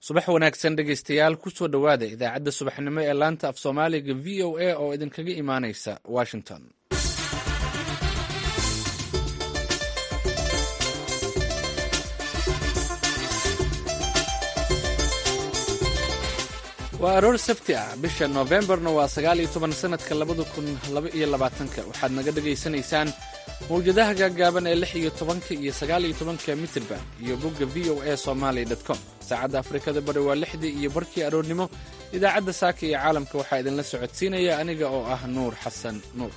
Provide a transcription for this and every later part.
subax wanaagsan dhegaystayaal kusoo dhowaada idaacadda subaxnimo ee laanta af soomaaliga v o a oo idinkaga imaanaysa washington waa aroor sabti ah bisha noofembarna waa sagaal iyo toban sanadka labada kun laba iyo labaatanka waxaad naga dhagaysanaysaan mawjadaha gaagaaban ee lix iyo tobanka iyo sagaal iyo tobanka mitirban iyo bogga v o a somaali com saacadda afrikada bari waa lixdii iyo barkii aroornimo idaacadda saaka iyo caalamka waxaa idinla socodsiinaya aniga oo ah nuur xasan nuur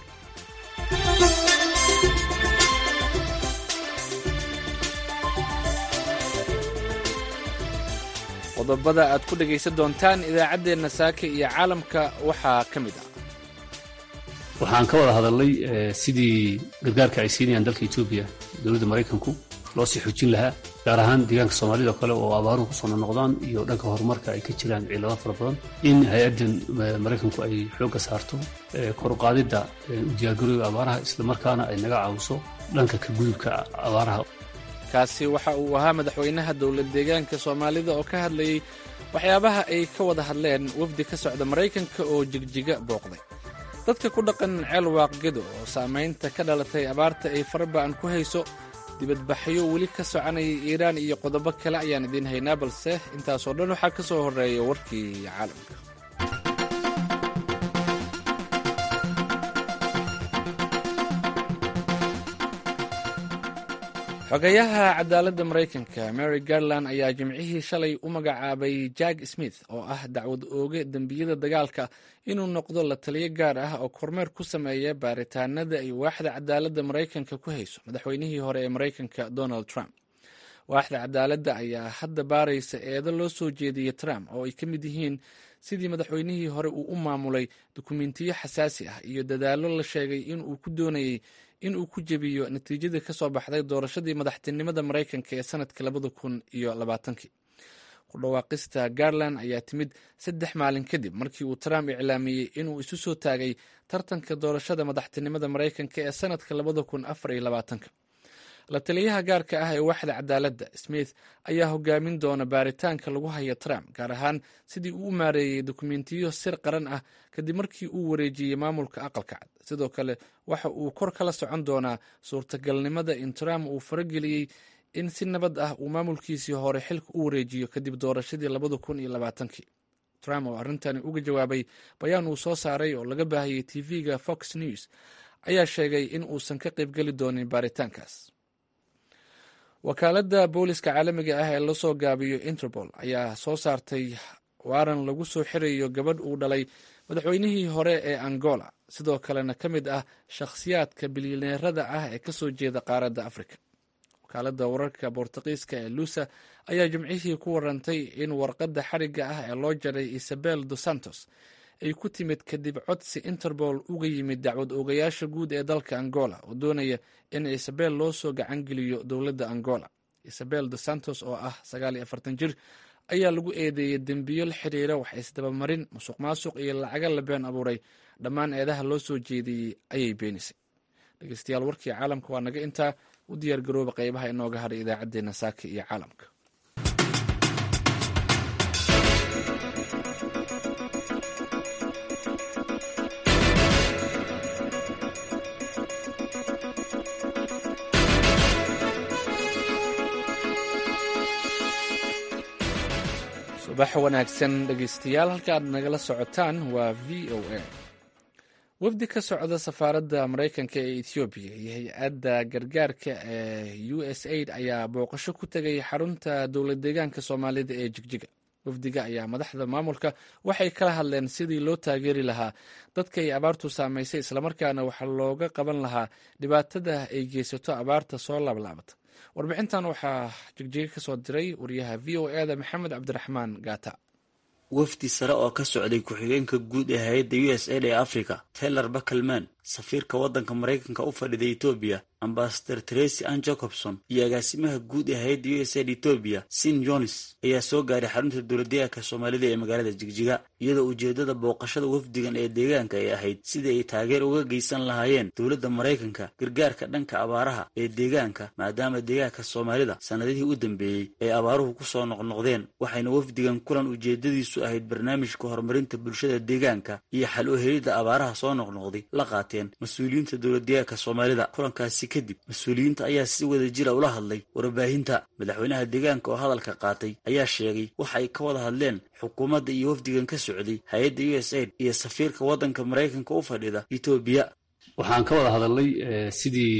qodobada aad ku dhegaysan doontaan idaacaddeenna saaka iyo caalamka waxaa ka mid ah waxaan ka wada hadalnay sidii gargaarka ay siinayaan dalka etoobiya dowladda maraykanku loo sii xoojin lahaa gaar ahaan deegaanka soomaalida o kale oo abaaruhu kusoo noqnoqdaan iyo dhanka horumarka ay ka jiraan ciilado fara badan in hay-addan maraykanku ay xoogga saarto koruqaadidda u diyaargarooga abaaraha islamarkaana ay naga caawiso dhanka ka gudubka abaaraha kaasi waxa uu ahaa madaxweynaha dowlad deegaanka soomaalida oo ka hadlayey waxyaabaha ay ka wada hadleen wafdi ka socda maraykanka oo jigjiga booqday dadka ku dhaqan ceel waaqgedo oo saamaynta ka dhalatay abaarta ay faraba'an ku hayso dibadbaxyo weli ka soconayay iiraan iyo qodobo kale ayaan idiin haynaa balse intaasoo dhan waxaa ka soo horreeya warkii caalamka xogayaha cadaaladda maraykanka mary garland ayaa jimcihii shalay u magacaabay jack smith oo ah dacwad ooge dembiyada dagaalka inuu noqdo la taliyo gaar ah oo kormeer ku sameeya baaritaanada ay waaxda cadaaladda maraykanka ku hayso madaxweynihii hore ee maraykanka donald trump waaxda cadaaladda ayaa hadda baaraysa eedo loo soo jeediyey trump oo ay ka mid yihiin sidii madaxweynihii hore uu u maamulay dukumentiyo xasaasi ah iyo dadaallo la sheegay inuu ku doonayey in uu ku jebiyo natiijadii ka soo baxday doorashadii madaxtinimada maraykanka ee sanadkii labada kun iyo labaatankii ku dhawaaqista garland ayaa timid saddex maalin kadib markii uu trump iclaamiyey inuu isu soo taagay tartanka doorashada madaxtinimada maraykanka ee sanadka labada kun afar iyo labaatanka la taliyaha gaarka ah ee waaxda cadaaladda smith ayaa hogaamin doona baaritaanka lagu haya trump gaar ahaan sidii uu u maareeyey dokumentiyo sir qaran ah kadib markii uu wareejiyey maamulka aqalka cad sidoo kale waxa uu kor kala socon doonaa suurtagalnimada in trump uu farageliyey in si nabad ah uu maamulkiisii hore xilka u wareejiyo kadib doorashadii labada kun iyo labaatankii trump oo arrintani uga jawaabay bayaan uu soo saaray oo laga baahiyey tv-ga fox news ayaa sheegay in uusan ka qaybgeli doonin baaritaankaas wakaaladda booliska caalamiga ah ee lasoo gaabiyo interpol ayaa soo saartay waaran lagu soo xirayo gabadh uu dhalay madaxweynihii hore ee angola sidoo kalena ka mid ah shakhsiyaadka bilyaneerada ah ee kasoo jeeda qaaradda africa wakaaladda wararka bortuqiiska ee lusa ayaa jimcihii ku warantay in warqadda xarigga ah ee loo jaray isabel dos santos ay ku timid kadib codsi interpol uga yimid dacwad oogayaasha guud ee dalka angola oo doonaya in isabel loo soo gacangeliyo dowladda angola isabel dos santos oo ah sagaal iyo afartan jir ayaa lagu eedeeyey dembiyo la xiriira wax isdabamarin musuq maasuq iyo lacaga la been abuuray dhammaan eedaha loo soo jeediyey ayay beenisay dhegeystayaal warkii caalamka waa naga intaa u diyaar garooba qeybaha inooga hadhay idaacaddeenna saaka iyo caalamka subax wanaagsan dhegeystayaal halka aad nagala socotaan waa v o a wafdi ka socda safaaradda maraykanka ee ethoobiya iyo hay-adda gargaarka ee u s aid ayaa booqasho ku tegay xarunta dowlad deegaanka soomaalida ee jigjiga wafdiga ayaa madaxda maamulka waxay kala hadleen sidii loo taageeri lahaa dadka ay abaartu saamaysay islamarkaana waxaa looga qaban lahaa dhibaatada ay geysato abaarta soo laablaabata warbixintan waxaa jigjiga ka soo diray wariyaha v o e da maxamed cabdiraxmaan gaata wafdi sare oo ka socday ku-xigeenka guud ee hay-adda u s aid ee africa taylor bakelman safiirka waddanka maraykanka u fadhida etoobiya ambasador tracy ann jacobson iyo agaasimaha guud ee hay-adda u s aid etoobiya sin jones ayaa soo gaaray xarunta dowladdeegaanka soomaalida ee magaalada jigjiga iyadoo ujeeddada booqashada wafdigan ee deegaanka ay ahayd sidii ay taageer uga geysan lahaayeen dowladda maraykanka gargaarka dhanka abaaraha ee deegaanka maadaama deegaanka soomaalida sannadihii u dambeeyey ay abaaruhu ku soo noqnoqdeen waxayna wafdigan kulan ujeeddadiisu ahayd barnaamijka horumarinta bulshada deegaanka iyo xal u helidda abaaraha soo noqnoqday la qaateen mas-uuliyiinta dowladdeegaanka soomaalida kulankaasi kadib mas-uuliyiinta ayaa si wada jira ula hadlay warbaahinta madaxweynaha deegaanka oo hadalka qaatay ayaa sheegay waxa ay ka wada hadleen xukuumadda iyo wafdigan ka socday hay-adda u s aid iyo safiirka waddanka maraykanka u fadhida etoobiya waxaan ka wada hadalnay sidii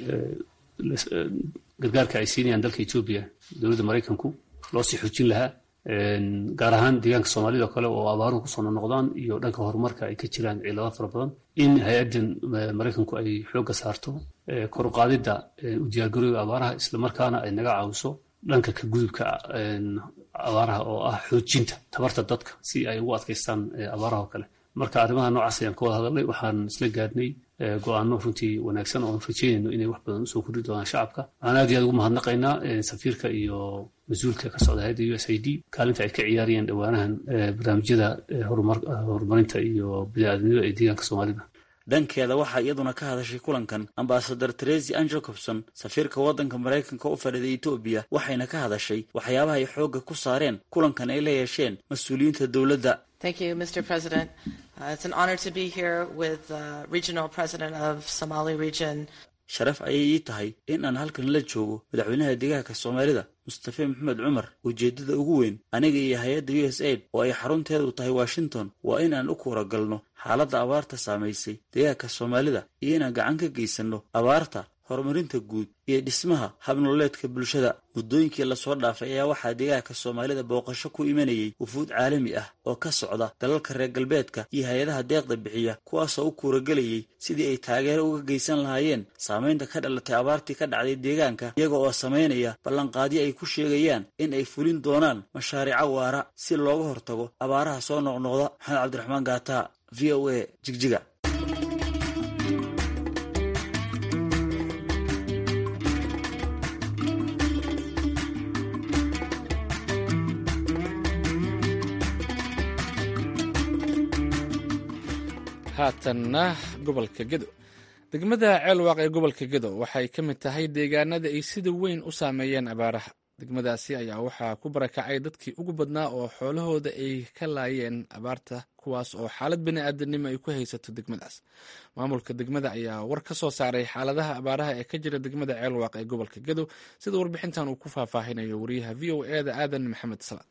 gargaarka ay siinayaan dalka etoobiya dowladda maraykanku loo sii xoojin lahaa gaar ahaan deegaanka soomaalida o kale oo abaaruhu kusoo noqnoqdaan iyo dhanka horumarka ay ka jiraan ciilado fara badan in hay-addan maraykanku ay xoogga saarto kor u qaadidda u diyaargarooga abaaraha islamarkaana ay naga caawiso dhanka ka gudubka abaaraha oo ah xoojinta tabarta dadka si ay ugu adkaystaan abaaraha oo kale marka arrimaha noocaas ayaan ka wada hadalnay waxaan isla gaadhnay go-aano runtii wanaagsan oo aan rajeynayno inay wax badan usoo kordhi doonaan shacabka waxaan aad iyo aad ugu mahadnaqaynaa safiirka iyo mas-uulka ka socda hay-adda u s i d kaalinta ay ka ciyaarayeen dhowaanahan barnaamijyada horumarinta iyo bini-aadamnimada ee deegaanka soomaalida dhankeeda waxaa iyaduna ka hadashay kulankan ambasador tracy ann jacobson safiirka waddanka maraykanka u fadhida etoobiya waxayna ka hadashay waxyaabaha ay xoogga ku saareen kulankan ay la yeesheen mas-uuliyiinta dowladda Thank you, Mr. President. Uh, it's an honor to be here with the uh, regional president of Somali region. sharaf ayay ii tahay in aan halkan la joogo madaxweynaha deegaanka soomaalida mustafe maxamed cumar ujeeddada ugu weyn aniga iyo hay-adda u s aid oo ay xarunteedu tahay washington waa in aan u kuura galno xaaladda abaarta saamaysay deegaanka soomaalida iyo inaan gacan ka geysanno abaarta horumarinta guud iyo dhismaha habnololeedka bulshada muddooyinkii lasoo dhaafay ayaa waxaa deegaanka soomaalida booqasho ku imanayay wufuud caalami ah oo ka socda dalalka reer galbeedka iyo hay-adaha deeqda bixiya kuwaasoo u kuuragelayay sidii ay taageero uga geysan lahaayeen saamaynta ka dhalatay abaartii ka dhacday deegaanka iyaga oo samaynaya ballanqaadyo ay ku sheegayaan in ay fulin doonaan mashaariico waara si looga hortago abaaraha soo noqnoqda maxamed cabdiraxmaan gaata v o a jigjiga haatanna gobolka gedo degmada ceelwaaq ee gobolka gedo waxay ka mid tahay deegaanada ay sida weyn u saameeyeen abaaraha degmadaasi ayaa waxaa ku barakacay dadkii ugu badnaa oo xoolahooda ay ka laayeen abaarta kuwaas oo xaalad bini aadanimo ay ku haysato degmadaas maamulka degmada ayaa war ka soo saaray xaaladaha abaaraha ee ka jira degmada ceelwaaq ee gobolka gedo sida warbixintan uu ku faahfaahinayo wariyaha v o e da aadan maxamed salaad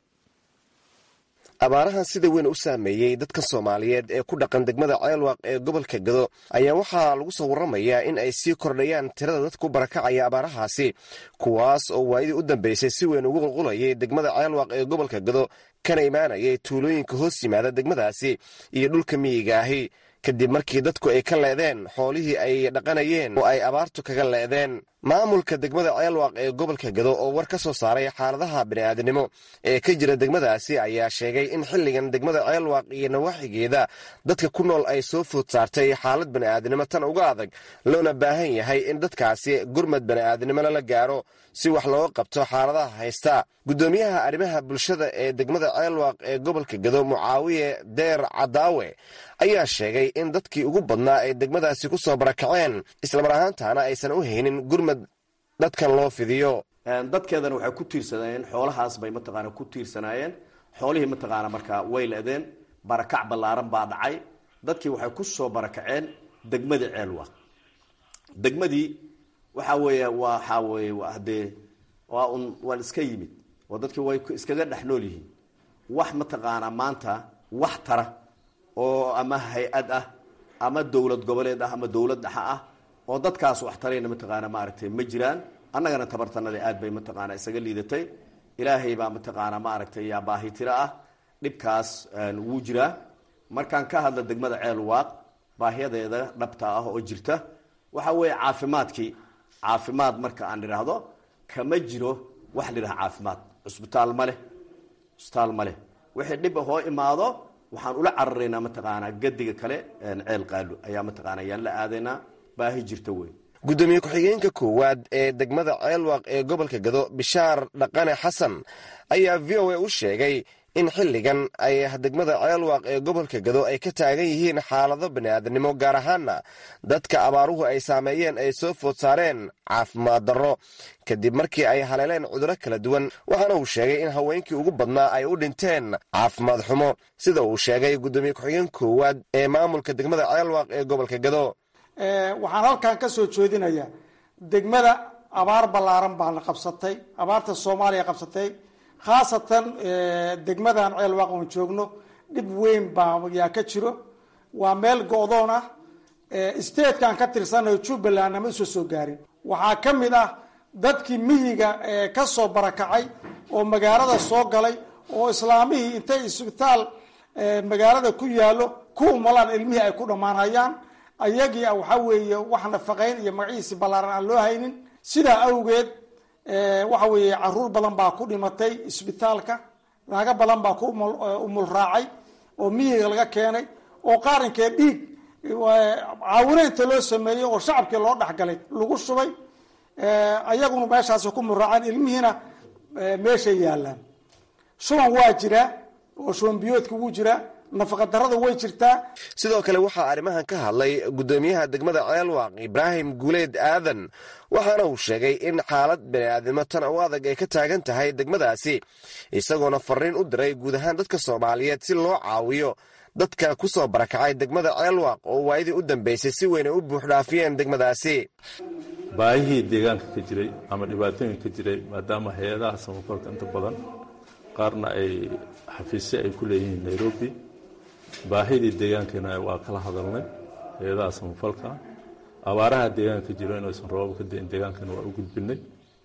abaarahan sida weyn u saameeyey dadka soomaaliyeed ee ku dhaqan degmada ceelwaaq ee gobolka gado ayaa waxaa lagu soo warramayaa in ay sii kordhayaan tirada dadku barakacaya abaarahaasi kuwaas oo waayadii u dambeysay si weyn ugu qulqulayay degmada ceelwaaq ee gobolka gado kana imaanayay tuulooyinka hoos yimaada degmadaasi iyo dhulka miyiga ahi kadib markii dadku ay ka leedeen xoolihii ay dhaqanayeen oo ay abaartu kaga leedeen maamulka degmada ceelwaaq ee gobolka gado oo war ka soo saaray xaaladaha bini'aadanimo ee ka jira degmadaasi ayaa sheegay in xilligan degmada ceelwaaq iyo nawaaxigeeda dadka ku nool ay soo food saartay xaalad bani'aadanimo tan uga adag loona baahan yahay in dadkaasi gurmad bani'aadanimona la gaaro si wax looga qabto xaaladaha haysta guddoomiyaha arrimaha bulshada ee degmada ceelwaaq ee gobolka gado mucaawiye deer cadaawe ayaa sheegay in dadkii ugu badnaa ay degmadaasi ku soo barakaceen islamar ahaantaana aysan u haynin gurmad dadkan loo fidiyo dadkeedana waxay ku tiirsanayeen xoolahaas bay mataqaana ku tiirsanaayeen xoolihii mataqaana markaa way leedeen barakac ballaaran baa dhacay dadkii waxay ku soo barakaceen degmadii ceelwaaq degmadii waxaa weeye waxaa weeye hadee waa un waan iska yimid oo dadkii way iskaga dhex nool yihiin wax mataqaanaa maanta wax tara oo ama hay-ad ah ama dowlad goboleed ah ama dowlad dhexa ah oo dadkaas wax tarayna mataqaana maaragtay ma jiraan annagana tabartanada aad bay mataqaana isaga liidatay ilaahay baa mataqaana maaragtay yaa baahi tiro ah dhibkaas wuu jiraa markaan ka hadla degmada ceel waaq baahiyadeeda dhabta ah oo jirta waxa weeye caafimaadkii caafimaad marka aan idhaahdo kama jiro wax la yidhaha caafimaad cusbitaal ma leh cusbitaal ma leh wixii dhib hoo imaado waxaan ula cararaynaa mataqaanaa gadiga kale ceel qaalo ayaa mataqaana ayaan la aadaynaa baahi jirta wey guddoomiye ku-xigeenka koowaad ee degmada ceelwaaq ee gobolka gado bishaar dhaqane xasan ayaa v o a u sheegay in xilligan ay degmada ceelwaaq ee gobolka gado ay ka taagan yihiin xaalado bani'aadanimo gaar ahaana dadka abaaruhu ay saameeyeen ay soo food saareen caafimaad darro kadib markii ay haleeleen cudurro kala duwan waxaana uu sheegay in haweenkii ugu badnaa ay u dhinteen caafimaad xumo sida uu sheegay guddoomiye ku-xigeen koowaad ee maamulka degmada ceelwaaq ee gobolka gado waxaan halkan ka soo jeedinayaa degmada abaar ballaaran baana qabsatay abaarta soomaaliya qabsatay khaasatan degmadan ceelwaaq oon joogno dhib weyn baa yaa ka jiro waa meel go-doon ah statekan ka tirsanayo jubbaland nama usoo soo gaarin waxaa ka mid ah dadkii miyiga ka soo barakacay oo magaalada soo galay oo islaamihii intay isbitaal magaalada ku yaallo ku umalaan ilmihii ay ku dhammaanayaan ayagii waxaa weeye wax nafaqayn iyo magaciisi ballaaran aan loo haynin sidaa awgeed waxa weeye caruur badan baa ku dhimatay isbitaalka naago badan baa ku umul raacay oo miyiga laga keenay oo qaarinkee dhiig caawinaynta loo sameeyey oo shacabkii loo dhexgalay lagu shubay ayaguna meeshaas ku muraaceen ilmihiina meeshay yaalaan shuban waa jiraa oo shuban biyoodka wuu jiraa nafaqadarrada way jirtaa sidoo kale waxaa arrimahan ka hadlay guddoomiyaha degmada ceelwaaq ibraahim guuleed aadan waxaana uu sheegay in xaalad bani'aadnimo tan u adag ay ka taagan tahay degmadaasi isagoona fariin u diray guud ahaan dadka soomaaliyeed si loo caawiyo dadka ku soo barakacay degmada ceelwaaq oo waayadii u dambeysay si weyn ay u buuxdhaafiyeen degmadaasi baahihii deegaanka ka jiray ama dhibaatooyin ka jiray maadaama hay-adaha samafalka inta badan qaarna ay xafiisyo ay ku leeyihiin nairobi baahidii deegaankeena waa kala hadalnay hay-adaha samafalka abaaraha deegaanka jiro inaysan roobab ka dain deegaankana waa u gudbinay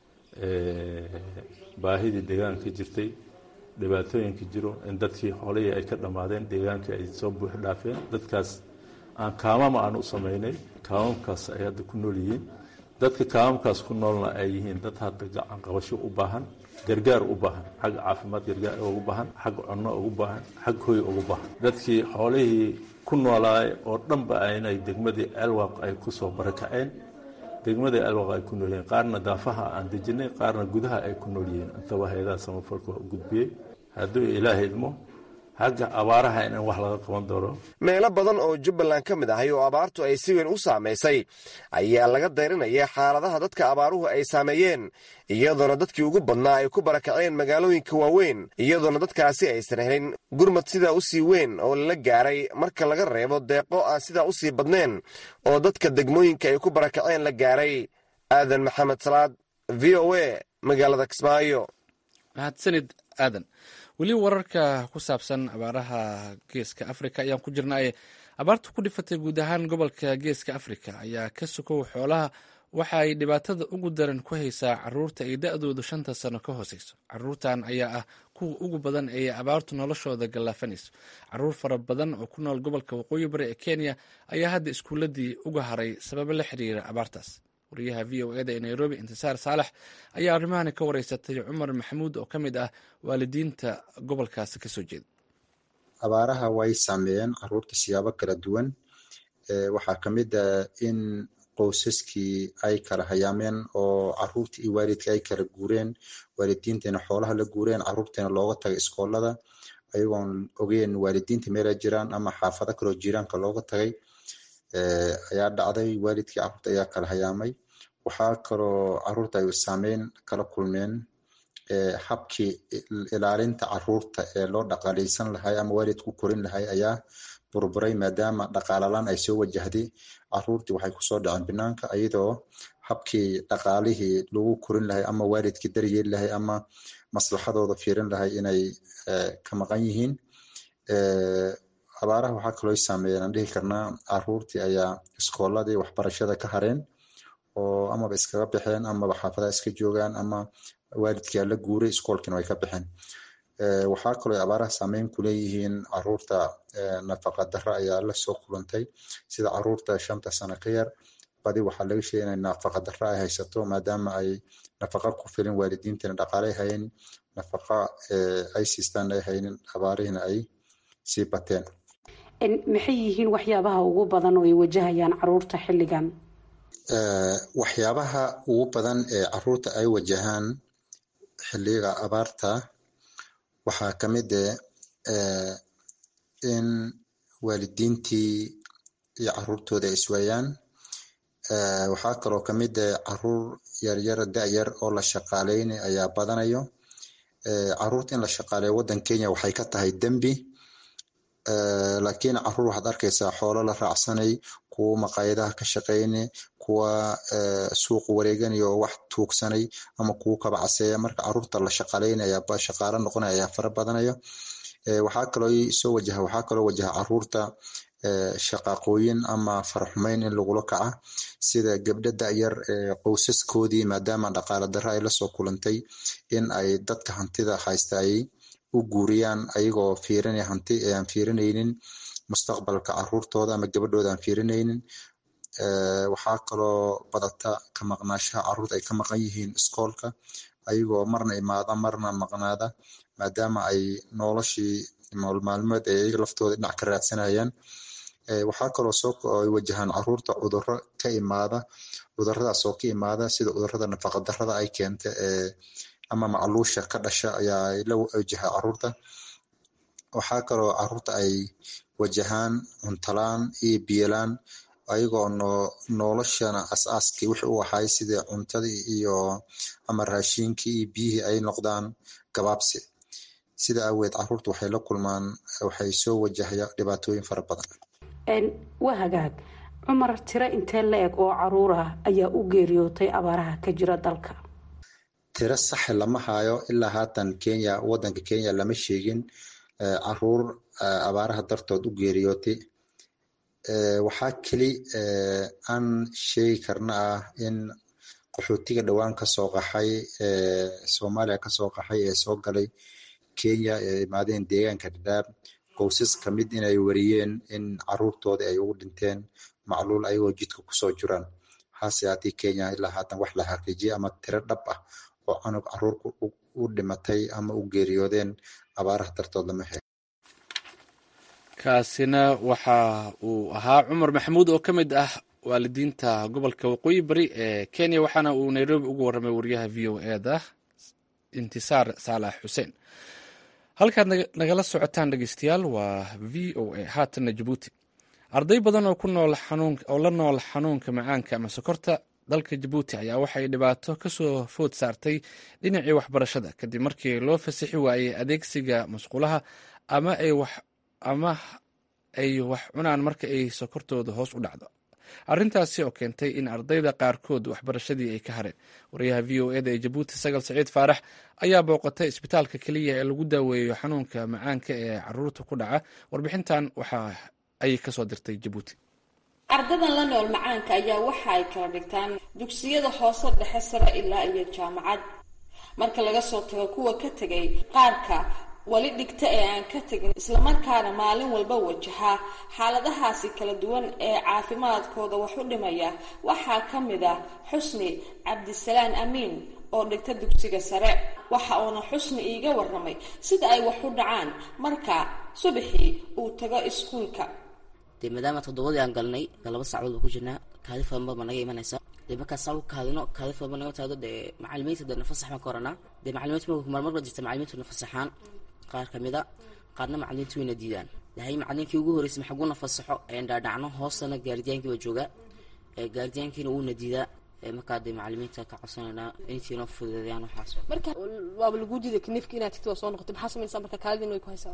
baahidii deegaanka ka jirtay dhibaatooyinka jiro in dadkii xoolihii ay ka dhammaadeen deegaankii ay soo buux dhaafeen dadkaas aan kaamama aan u samaynay kaamamkaas ay hadda ku nool yihiin dadka kaamamkaas ku noolna ay yihiin dad hadda gacan qabasho u baahan gargaar u baahan xagga caafimaad gargaar ugu baahan xagga cunno ugu baahan xag hoy ugu baahan dadkii xoolihii ku noolaay oo dhanba inay degmadii ceelwaaq ay ku soo barakaceen degmadii ceelwaaq ay ku nool yihiin qaarna daafaha aan dejinay qaarna gudaha ay ku nool yihiin intaba hay-adaha samafalka waa u gudbiyey hadduu ilaaha idmo xagga abaaraha in wax laga qaban doono meelo badan oo jubbaland ka mid ahay oo abaartu ay si weyn u saamaysay ayaa laga dayrinaya xaaladaha dadka abaaruhu ay saameeyeen iyadoona dadkii ugu badnaa ay ku barakaceen magaalooyinka waaweyn iyadoona dadkaasi aysan helin gurmad sidaa u sii weyn oo lala gaaray marka laga reebo deeqo aan sidaa u sii badnayn oo dadka degmooyinka ay ku barakaceen la gaaray aadan maxamed salaad v o a magaalada kismaayo mahadsanid aadan weli wararka ku saabsan abaaraha geeska afrika ayaan ku jirnaaye abaarta ku dhifatay guud ahaan gobolka geeska afrika ayaa ka sukow xoolaha waxa ay dhibaatada ugu daran ku haysaa caruurta ay da-doodu shanta sano ka hooseyso caruurtan ayaa ah kuwa ugu badan ee abaartu noloshooda gallaafanayso caruur fara badan oo ku nool gobolka waqooyi bari ee kenya ayaa hadda iskuuladii uga haray sababo la xiriira abaartaas wariyaha v o eda ee nairobi intisaar saalax ayaa arrimahani ka wareysatay cumar maxamuud oo ka mid ah waalidiinta gobolkaasi kasoo jeeda abaaraha way saameeyeen caruurta siyaabo kala duwan waxaa ka mid ah in qoysaskii ay kala hayaameen oo caruurtii iyo waalidkii ay kala guureen waalidiinteena xoolaha la guureen caruurteena looga tagay iskoolada ayagoon ogeen waalidiinta meela jiraan ama xaafado kaloo jiraanka looga tagay ayaa dhacday waalidkii caruurta ayaa kala hayaamay waxaa kaloo caruurta ay saameyn kala kulmeen habkii ilaalinta caruurta ee loo dhaqaaleysan lahay ama waalidku korin lahay ayaa burburay maadaama dhaqaalalaan ay soo wajahday caruurtii waxay kusoo dhaceen banaanka iyadoo habkii dhaqaalihii lagu korin lahay ama waalidkii daryeeli lahay ama maslaxadooda fiirin lahay inay ka maqan yihiin abaaraha waxaa kaloo saameeyeen aan dhihi karnaa caruurtii ayaa iskooladii waxbarashada ka hareen oo amaba iskaga baxeen amaba xaafadaha iska joogaan ama waalidkii aa la guuray iskoolkiina way ka baxeen waxaa kaloo abaaraha saameyn ku leeyihiin caruurta nafaqa darra ayaa la soo kulantay sida caruurta shanta sano ka yar badi waxaa laga sheegay inay nafaqa darra ay haysato maadaama ay nafaqa ku filin waalidiinteena dhaqaalay hayn nafaqa ay siistaan ay haynin abaarihiina ay sii bateen maxay yihiin waxyaabaha ugu badan oo ay wajahayaan caruurta xilligan waxyaabaha ugu badan ee caruurta ay wajahaan xiliga abaarta waxaa ka mid eh in waalidiintii iyo caruurtooda ay iswaayaan waxaa kaloo kamid eh caruur yaryar da-yar oo la shaqaaleyna ayaa badanayo caruurta in la shaqaaleeyo waddan kenya waxay ka tahay dembi laakiin caruur waxaad arkaysaa xoolo la raacsanay kuwa maqaayadaha ka shaqeyne kuwa suuq wareeganaya oo wax tuugsanay ama kuwa kabacaseeya marka caruurta la shaqaaleynaya shaqaalo noqonaya ayaa fara badanaya waxaa kaloo soo wajaha waxaa kaloo wajaha caruurta shaqaaqooyin ama faraxumeyn in lagula kaca sida gabdho da-yar qowsaskoodii maadaama dhaqaale darro ay lasoo kulantay in ay dadka hantida haysta ay u guuriyaan ayagoo fiirinaya hanti aan fiirinaynin mustaqbalka caruurtooda ama gabadhooda aan fiirinaynin waxaa kaloo badata ka maqnaashaha caruurta ay ka maqan yihiin iskoolka ayagoo marna imaada marna maqnaada maadaama ay noloshii maalmaalmeed ay ayaga laftooda dhinac ka raadsanayaan waxaa kaloo soo wajahaan caruurta cudurro ka imaada cuduradaas oo ka imaada sida cudurada nafaqa darrada ay keenta ama macluusha ka dhasha ayaa la wajaha caruurta waxaa kaloo caruurta ay wajahaan cuntalaan iyo biyolaan ayagoo noloshana as-aaskii wixii u ahay sida cuntadii iyo ama raashiinkii iyo biyihii ay noqdaan gabaabsi sida aaweed caruurta waxay la kulmaan waxay soo wajahaya dhibaatooyin fara badan waa hagaag cumar tiro intee la eg oo caruur ah ayaa u geeriyootay abaaraha ka jira dalka tiro saxe lama hayo ilaa haatan kenya wadanka kenya lama sheegin caruur abaaraha dartood u geeriyootay waxaa keli aan sheegi karna ah in qaxootiga dhowaan kasoo qaxay soomaaliya kasoo qaxay ee soo galay kenya ee imaadeen deegaanka dhadhaab qoysas kamid inay wariyeen in caruurtoodii ay ugu dhinteen macluul ayagoo jidka kusoo jiraan hase haatee kenya ilaa haatan wax la xaqiijiyay ama tiro dhab ah oo canug caruurka u dhimatay ama u geeriyoodeen abaaraha dartood lama helo kaasina waxa uu ahaa cumar maxamuud oo ka mid ah waalidiinta gobolka waqooyi bari ee kenya waxaana uu nairobi ugu warramay wariyaha v o e da intisaar saalax xuseen halkaad nagala socotaan dhegeystayaal waa v o a haatanna jabuuti arday badan oo ku nool oo la nool xanuunka macaanka ama sokorta dalka jabuuti ayaa waxay dhibaato kasoo food saartay dhinacii waxbarashada kadib markii loo fasixi waayey adeegsiga masquulaha ama ay wax ama ay wax cunaan marka ay sokortooda hoos u dhacdo arrintaasi oo keentay in ardayda qaarkood waxbarashadii ay ka hareen wariyaha v o eda ee jabuuti sagal saciid faarax ayaa booqatay isbitaalka keliya ee lagu daaweeyo xanuunka macaanka ee caruurta ku dhaca warbixintan waxa ay kasoo dirtay jabuuti ardadan la nool macaanka ayaa waxa ay kala dhigtaan dugsiyada hoose dhexe sare ilaa iyo jaamacad marka laga soo tago kuwa ka tegay qaarka weli dhigta ee aan ka tegin islamarkaana maalin walba wajaha xaaladahaasi kala duwan ee caafimaadkooda wax u dhimaya waxaa ka mid ah xusni cabdisalaan amiin oo dhigta dugsiga sare waxa uuna xusni iiga waramay sida ay wax u dhacaan marka subaxii uu tago iskuulka dee maadaama toddobadii aan galnay laba saacadood baa ku jirnaa kaadi fadan baa naga imanaysa dee markaas saa u kaadino kaadi fadan baa naga taado dee macalimiinta dee nafasax baan ka oranaa dee macalimiinta marmar baa jirta macalimiintu nafasaxaan qaar kamid a qaarna macalimiintu wayna diidaan dahay macalinkii ugu horreysay maxaguu nafasaxo een dhaadhacno hoostana gaardiyaankiiba jooga gaardiyaankiina wuuna diidaa markaa dee macalimiinta ka codsanaynaa intiinoo fududeeyaan waxaas marka waaba lagu diiday kniifka inaad tigto waa soo noqotay maxaa samaysaa marka kaadidin way ku haysaa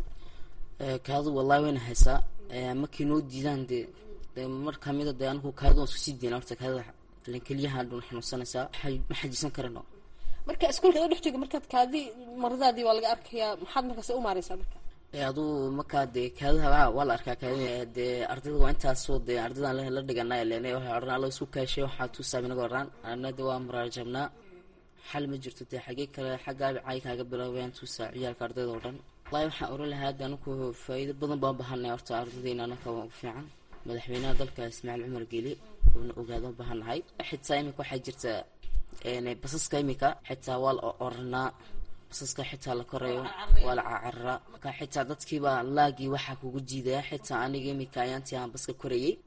kaadu wallahi wayna haysaa markii noo diidaan dee dee mar kamida dee anigu kaadu waan isku sii deyna horta kaadida ilan keliyaha dhun xanuunsanaysaa ma xajisan karano marka iskuulka u dhex jooga markaad kaadi maradaadii waa laga arkayaa maxaad markaas u maareysaa marka aduu markaa dee kaadaha waa la arkaa kaadi dee ardayda waa intaasoo dee ardaydan la dhiganaa lene waxay odhan alla isku kaashay waxaa tuusaab inaga oraan ana de waa muraajabnaa xal ma jirto dee xagee kale xaggaabi caay kaaga bilaabayaan tuusaa ciyaalka ardayda oo dhan wallahi waxaan oran lahaa hadda anaku faa'iido badan baan bahanay horta ardaydeena anaka waa ugu fiican madaxweynaha dalka ismaaciil cumar geeli uuna ogaado bahannahay xitaa imika waxaa jirta basaska imika xitaa waa la oranaa basaska xitaa la korayo waa la cacararaa marka xitaa dadkiiba laagii waxaa kugu jiidaya xitaa aniga imika ayaantii aan baska korayay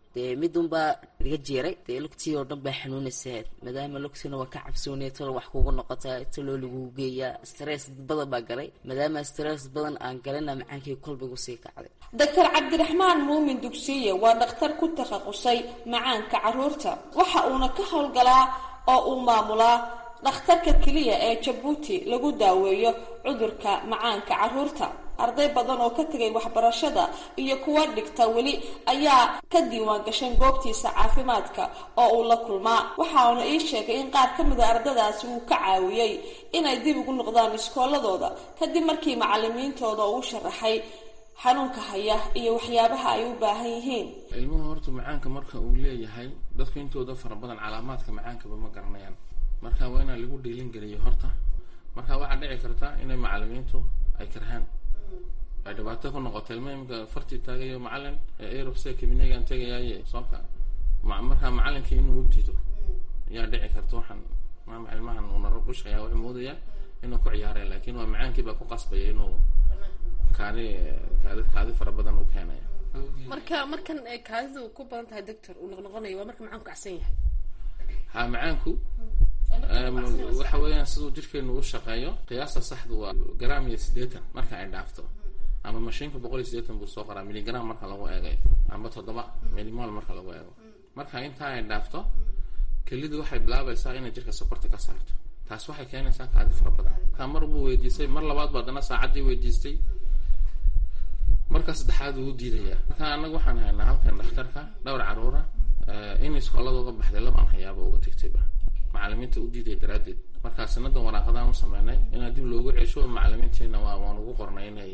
dee midunbaa iga jeeray dee lugtii oo dhan baa xanuunaysaa maadaama lugtiina waa ka cabsoonaya talo wax kugu noqotaa taloo lagugu geeyaa stress badan baa galay maadaama stress badan aan galina macaankii kolbigu sii kacday doctor cabdiraxmaan muumin dugsiye waa dhakhtar ku takhasusay macaanka caruurta waxa uuna ka howlgalaa oo uu maamulaa dhakhtarka keliya ee jabuuti lagu daaweeyo cudurka macaanka caruurta arday badan oo ka tegay waxbarashada iyo kuwa dhigta weli ayaa ka diiwaan gashan goobtiisa caafimaadka oo uu la kulmaa waxauna ii sheegay in qaar ka mida ardadaasi uu ka caawiyey inay dib ugu noqdaan iskooladooda kadib markii macalimiintooda uu sharaxay xanuunka haya iyo waxyaabaha ay u baahan yihiin ilmuhu horta macaanka marka uu leeyahay dadku intooda fara badan calaamaadka macaankaba ma garanayaan marka waa inaa lagu dhiilin geliyo horta marka waxaa dhici karta inay macalimiintu ay karhaan ay dhibaato ku noqoto ilma imika fartii taagayo macalin aerofse kabineygan tegayaaye soonka markaa macalinkii inuu u diido ayaa dhici karta waxaan maama ilmahan uu naro bushaya wuxuu moodaya inuu ku ciyaaraya laakin waa macaankii baa ku qasbaya inuu kaadi kaadi kaadi fara badan u keenaya marka markan kaadidu ku badan tahay doctor uu noqnoqonayo waa marka macaanku kacsan yahay ha macaanku waxa weeyaan siduu jirkeenu u shaqeeyo qiyaasta saxdu waa gram iyo siddeetan marka ay dhaafto ama mashiinka boqol iyo siddeetan buu soo qoraa miligram marka lagu eegayo amba toddoba milimol marka lagu eego marka intaa ay dhaafto kelidu waxay bilaabaysaa inay jirka sokorta ka saarto taas waxay keenaysaa kaadi fara badan markaa mar buu weydiistay mar labaad ba haddana saacaddii weydiistay marka saddexaad wuu diidayaa marka anaga waxaan haynaa halkan dhakhtarka dhowr caruura in iskooladooda baxday labaan hayaaba uga tegtayba macalimiinta u diiday daraaddeed markaa sanadan waraaqadaan u sameynay inaa dib loogu cesho macalimiintiina waa waan ugu qornay inay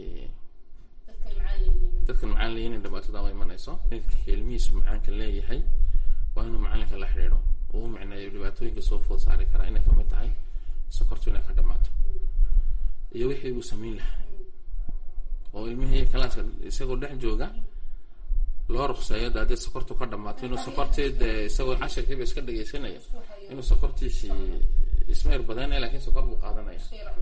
dadkan macaan leeyihin in dhibaatada u imanayso ninka ilmihiisu macaanka leeyahay waa inuu macalinka la xidhiidho uu micneeyo dhibaatooyinka soo food saari karaa inay kamid tahay sokortu inay ka dhamaato iyo wixii uu samayn lahaa oo ilmihii kalaaska isagoo dhex jooga loo ruqseeyo de haddii sokortu ka dhamaato inuu sokortii de isagoo cashirkiiba iska dhegeysanaya inuu sokortiisii ismayr badanaya lakin sokor buu qaadanaya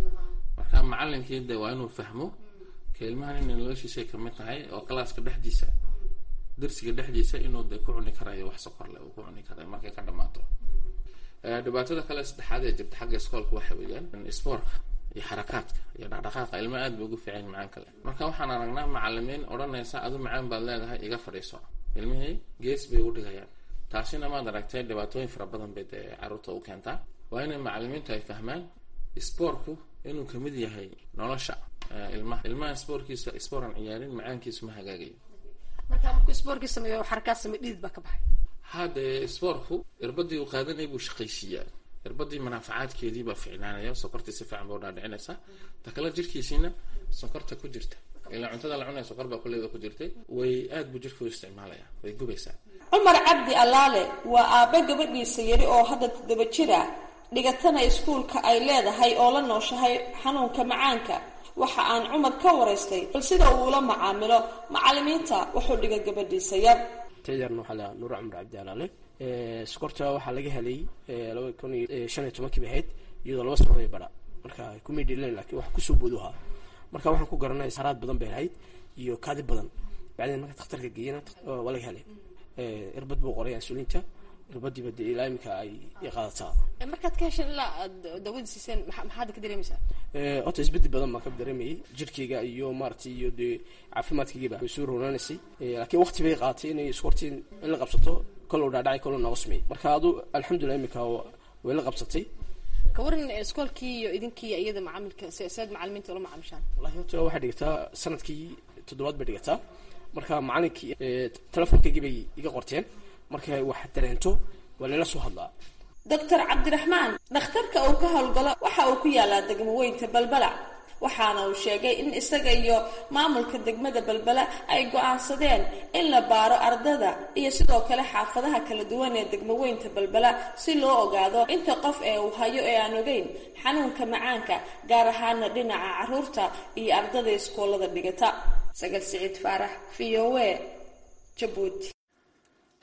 marka macalinkii de waa inuu fahmo ka ilmahan inay noloshiisay kamid tahay oo kalaaska dhexdiisa darsiga dhexdiisa inuu de ku cuni karayo wax sokor leh uu ku cuni karayo markay ka dhamaato dhibaatada kale saddexaad ee jirta xagga iskoolka waxa weeyaan spoorka iyo xarakaadka iyo dhaqdhaqaaqa ilma aad bay ugu fiican macaan kale marka waxaan aragnaa macalimiin odhanaysa adu macaan baad leedahay iga fadhiiso ilmihii gees bay u dhigayaan taasina maad aragtay dhibaatooyin fara badan bay dee carruurta u keentaa waa inay macalimiintu ay fahmaan spoortku inuu kamid yahay nolosha ilmaha ilmaha spoorkiisa spoor aan ciyaarin macaankiisu ma hagaagayo marka markuu spoorkii sameeyo xarakaad samey dhidid baa ka baxay haddee spoortku irbadii uu qaadanaya buu shaqaysiiyaa irbadii manaafacaadkeedii baa ficnaanaya sokortii si fiican ba udhaadhicinaysaa ta kale jirkiisiina sokorta ku jirta ilaa cuntada la cunaya sokor baa kulleeda ku jirtay way aad buu jirka u isticmaalaya way gubaysaa cumar cabdi allaale waa aabbe gabadhiisa yari oo hadda toddoba jir ah dhigatana iskuulka ay leedahay oo la nooshahay xanuunka macaanka waxa aan cumar ka waraystay bal sida uu ula macaamilo macalimiinta wuxuu dhiga gabadhiisa yar tayarna waxaa la nuur cumar cabdi alaale sokorta waxaa laga helay laba kun iyo shan iyo tobankii bay ahayd iyadoo laba sanadoy bara marka kumay dhilin lakin wax kusoo booduhaa marka waxaan ku garanay haraad badan bay ahayd iyo kaadi badan bacdeen marka dakhtarka geeyana waa laga helay irbad buu qoray insulinta irbadiiba dee ilaa imika ay qaadataa markaad ka hesheen ilaa aad daawada siiseen maxaad ka dareemaysaa horta isbedel badan baan ka dareemayay jirkeyga iyo maaragtay iyo dee caafimaadkaygiiba way soo roonaanaysay laakiin waqti bay qaadatay inay iskortii in la qabsato kolow dhaadhacay kolow nooga sameeyey marka adu alxamdulilah imika way la qabsatay ka waran iskoolkii iyo idinkii iyada macaamilka saad macalimiinta ula macaamishaan wallahi horta waxay dhigataa sanadkii toddobaad bay dhigataa marka macalinkii telefonkaygii bay iga qorteen markay wax dareento waa lala soo hadlaa doctor cabdiraxmaan dhakhtarka uu ka howlgalo waxa uu ku yaalaa degmo weynta balbala waxaana uu sheegay in isaga iyo maamulka degmada balbala ay go-aansadeen in la baaro ardada iyo sidoo kale xaafadaha kala duwan ee degmo weynta balbala si loo ogaado inta qof ee uu hayo ee aan ogeyn xanuunka macaanka gaar ahaana dhinaca caruurta iyo ardada iskoolada dhigata sagal siciid faarax v o a jabuuti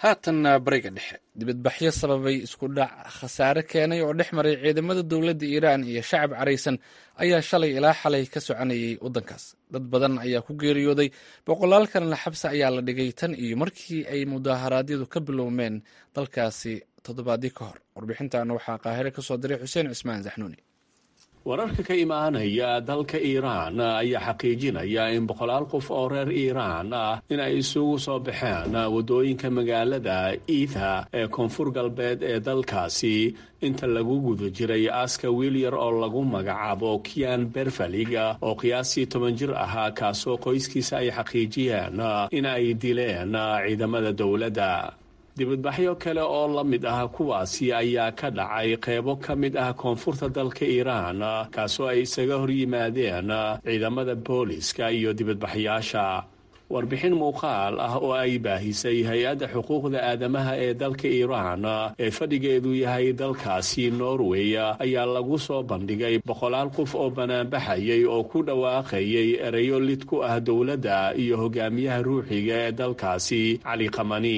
haatanna bariga dhexe dibadbaxyo sababay isku dhac khasaare keenay oo dhex maray ciidamada dowladda iiraan iyo shacab caraysan ayaa shalay ilaa xalay ka soconayay waddankaas dad badan ayaa ku geeriyooday boqolaal kalena xabsi ayaa la dhigay tan iyo markii ay mudaharaadyadu ka bilowmeen dalkaasi toddobaadii ka hor warbixintan waxaa qaahire ka soo diray xuseen cismaan saxnuuni wararka ka imaanaya dalka iiraan ayaa xaqiijinaya in boqolaal qof oo reer iiraan ah in ay isugu soo baxeen waddooyinka magaalada iitha ee koonfur galbeed ee dalkaasi inta lagu guda jiray aaska wiilyar oo lagu magacaabo kian berfalig oo qiyaastii toban jir ahaa kaasoo qoyskiisa ay xaqiijiyeen in ay dileen ciidamada dowladda dibadbaxyo kale oo la mid ah kuwaasi ayaa ka dhacay qeybo ka mid ah koonfurta dalka iiraan kaasoo ay isaga hor yimaadeen ciidamada booliska iyo dibadbaxyaasha warbixin muuqaal ah oo ay baahisay hay-adda xuquuqda aadamaha ee dalka iiraan ee fadhigeedu yahay dalkaasi norway ayaa lagu soo bandhigay boqolaal qof oo banaanbaxayay oo ku dhawaaqayay ereyo lid ku ah dowladda iyo hogaamiyaha ruuxiga ee dalkaasi cali kamani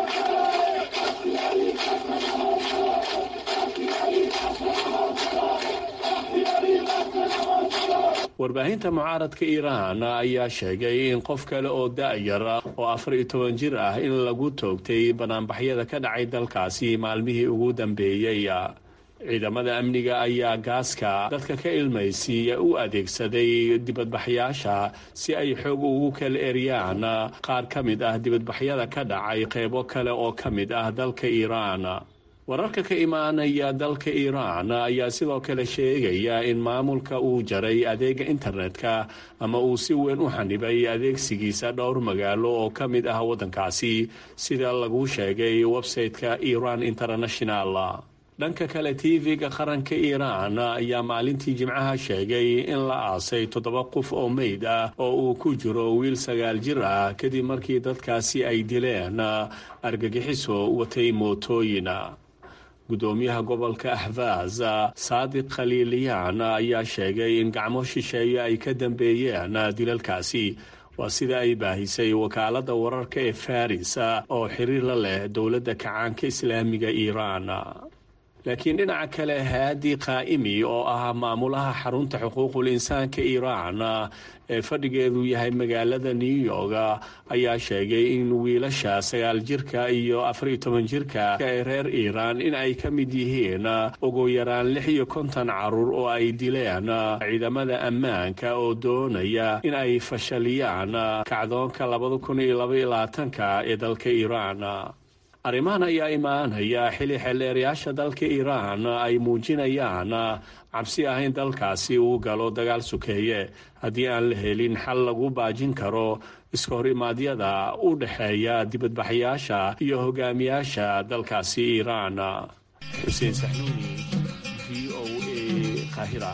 warbaahinta mucaaradka iiraan ayaa sheegay in qof kale oo da-yar oo afar iyo toban jir ah in lagu toogtay banaanbaxyada ka dhacay dalkaasi maalmihii ugu dambeeyey ciidamada amniga ayaa gaaska dadka ka ilmaysiiya u adeegsaday dibadbaxyaasha si ay xoog ugu kala eryaan qaar ka mid ah dibadbaxyada ka dhacay qeybo kale oo ka mid ah dalka iiraan wararka ka imaanaya dalka iiraan ayaa sidoo kale sheegaya in maamulka uu jaray adeega internetka ama uu si weyn u xanibay adeegsigiisa dhowr magaalo oo ka mid ah waddankaasi sida lagu sheegay website-ka iran international dhanka kale tv-ga qaranka iiraan ayaa maalintii jimcaha sheegay in la aasay toddoba qof oo meyd ah oo uu ku jiro wiil sagaal jir ah kadib markii dadkaasi ay dileen argagixiso watay mootooyin gudoomiyaha gobolka ahfaaz saadiq khaliiliyaan ayaa sheegay in gacmo shisheeye ay ka dambeeyeen dilalkaasi waa sida ay baahisay wakaaladda wararka ee faris oo xiriir la leh dowladda kacaanka islaamiga iiraan laakiin dhinaca kale haadi qaa'imi oo ah maamulaha xarunta xuquuqul insaanka iiraan ee fadhigeedu yahay magaalada new york ayaa sheegay in wiilasha sagaal jirka iyo afariyo toban jirka ee reer iiraan in ay ka mid yihiin ugu yaraan lix iyo konton caruur oo ay dileen ciidamada ammaanka oo doonaya in ay fashaliyaan kacdoonka labada kun iyo labaiyo labaatanka ee dalka iiraan arrimahan ayaa imaanaya xili xeelleerayaasha dalka iiraan ay muujinayaan cabsi ah in dalkaasi uu galo dagaal sukeeye haddii aan la helin xal lagu baajin karo iska hor imaadyada u dhexeeya dibadbaxyaasha iyo hogaamiyaasha dalkaasi iiraan xuseen saxnuuni v o a qaahira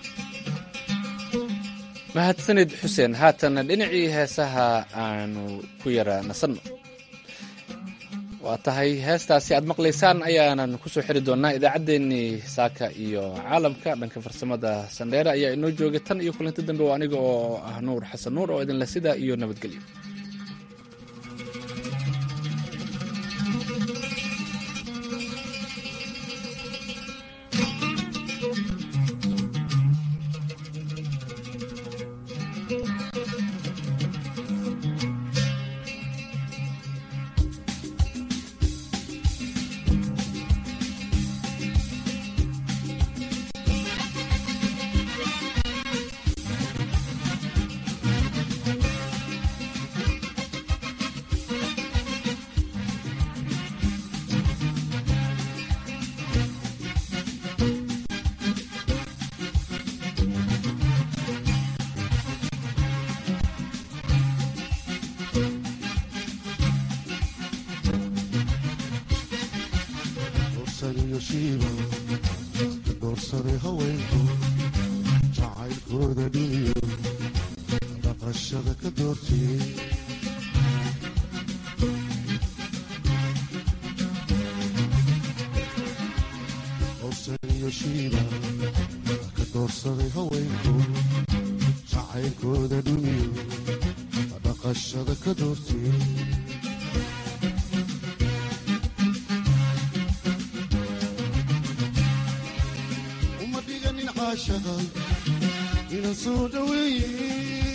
mahadsanid xuseen haatana dhinacii heesaha aanu ku yara nasanno waa tahay heestaasi aad maqlaysaan ayaanan kusoo xiri doonaa idaacaddeenii saaka iyo caalamka dhanka farsamada sandheere ayaa inoo joogay tan iyo kulanti dambe waa aniga oo ah nuur xasan nuur oo idinle sidaa iyo nabadgelyo doorsaday haweenku jacaylkooda dhiniyo dhaqashada ka doortiyey howsaniyo shiiba ka doorsaday haweenku jacaylkooda dhiniyo dhaqashada ka doortiyey caashaqa ina soo dhaweeye